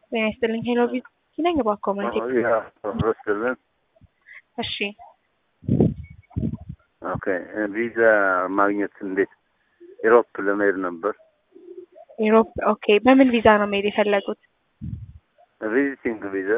ጤና ይስጥልኝ ሄሎ ቪዛ ነኝ እባክዎ መልኬ ረስልን እሺ ኦኬ ቪዛ ማግኘት እንዴት ኢሮፕ ለመሄድ ነበር ኢሮፕ ኦኬ በምን ቪዛ ነው መሄድ የፈለጉት ቪዚቲንግ ቪዛ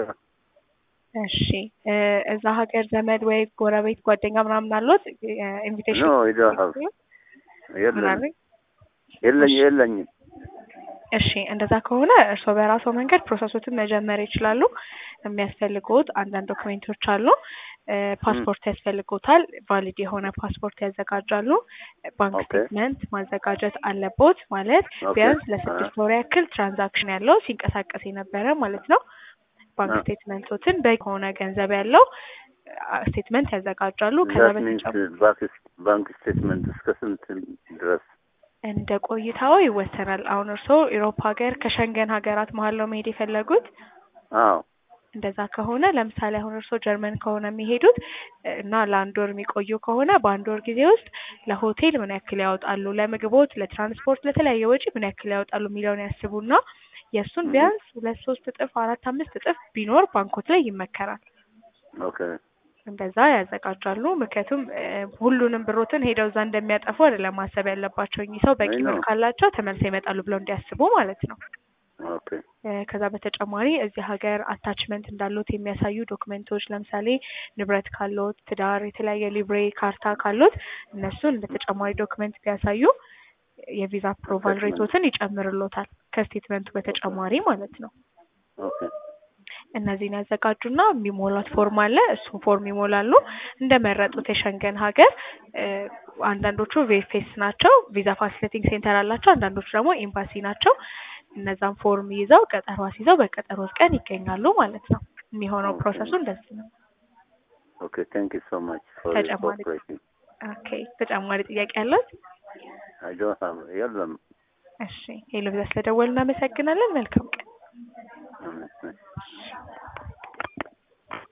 እሺ እ እዛ ሀገር ዘመድ ወይ ጎረቤት ጓደኛ ምናምን አሉት ኢንቪቴሽን ኖ ዩ ዶንት ሃቭ የለም የለኝ የለኝም እሺ እንደዛ ከሆነ እርስዎ በራስዎ መንገድ ፕሮሰሶችን መጀመር ይችላሉ። የሚያስፈልጉት አንዳንድ ዶክሜንቶች አሉ። እ ፓስፖርት ያስፈልጎታል። ቫሊድ የሆነ ፓስፖርት ያዘጋጃሉ። ባንክ ኦኬ። ስቴትመንት ማዘጋጀት አለቦት። ማለት ኦኬ። ቢያንስ ለስድስት ወር ያክል ትራንዛክሽን ያለው ሲንቀሳቀስ የነበረ ማለት ነው። ባንክ አ- ስቴትመንቶትን በሆነ ገንዘብ ያለው አ- ስቴትመንት ያዘጋጃሉ። ከዛ ዛት ሚንስ በተጨማሪ ባንክ ስቴትመንት እስከ ስንት ድረስ እንደ ቆይታው ይወሰናል። አሁን እርስዎ ኢሮፕ ሀገር ከሸንገን ሀገራት መሀል ነው መሄድ የፈለጉት? አዎ እንደዛ ከሆነ ለምሳሌ አሁን እርስዎ ጀርመን ከሆነ የሚሄዱት እ እና ለአንድ ወር የሚቆዩ ከሆነ በአንድ ወር ጊዜ ውስጥ ለሆቴል ምን ያክል ያወጣሉ፣ ለምግቦት፣ ለትራንስፖርት፣ ለተለያየ ወጪ ምን ያክል ያወጣሉ የሚለውን ያስቡና የእሱን Mhm. ቢያንስ ሁለት ሶስት እጥፍ አራት አምስት እጥፍ ቢኖር ባንኮት ላይ ይመከራል። ኦኬ እንደዛ ያዘጋጃሉ። ምክንያቱም እ ሁሉንም ብሮትን ሄደው እዛ እንደሚያጠፉ አይደለም ማሰብ ያለባቸው። እኚህ ሰው በቂ አይ ብር ነው። ካላቸው ተመልሰው ይመጣሉ ብለው እንዲያስቡ ማለት ነው። ኦኬ እ ከዛ በተጨማሪ እዚህ ሀገር አታችመንት እንዳሉት የሚያሳዩ ዶክመንቶች ለምሳሌ ንብረት ካሎት፣ ትዳር፣ የተለያየ ሊብሬ ካርታ ካሎት እነሱን እንደ ተጨማሪ ዶክመንት ቢያሳዩ የቪዛ አፕሮቫል Attachment. ሬቶትን ይጨምርሎታል ከስቴትመንቱ በተጨማሪ ማለት ነው። ኦኬ እነዚህን ያዘጋጁና የሚሞላት ፎርም አለ። እሱን ፎርም ይሞላሉ። እንደመረጡት የሸንገን ሀገር እ አንዳንዶቹ ቬፌስ ናቸው፣ ቪዛ ፋሲሊቲንግ ሴንተር አላቸው። አንዳንዶቹ ደግሞ ኤምባሲ ናቸው። እነዛን ፎርም ይዘው ቀጠሮ አስይዘው በቀጠሮ ቀን ይገኛሉ ማለት ነው። የሚሆነው ኦኬ። ፕሮሰሱ እንደዚህ ነው። ኦኬ ቴንክ ዩ ሶ ማች ፎር ተጨማሪ- ኮኦፕሬቲንግ ኦኬ ተጨማሪ ጥያቄ አለት? አይ ዶንት ሃቭ የለም እሺ ሄሎ ብዛ ስለደወል እናመሰግናለን። መልካም ቀን። እሺ።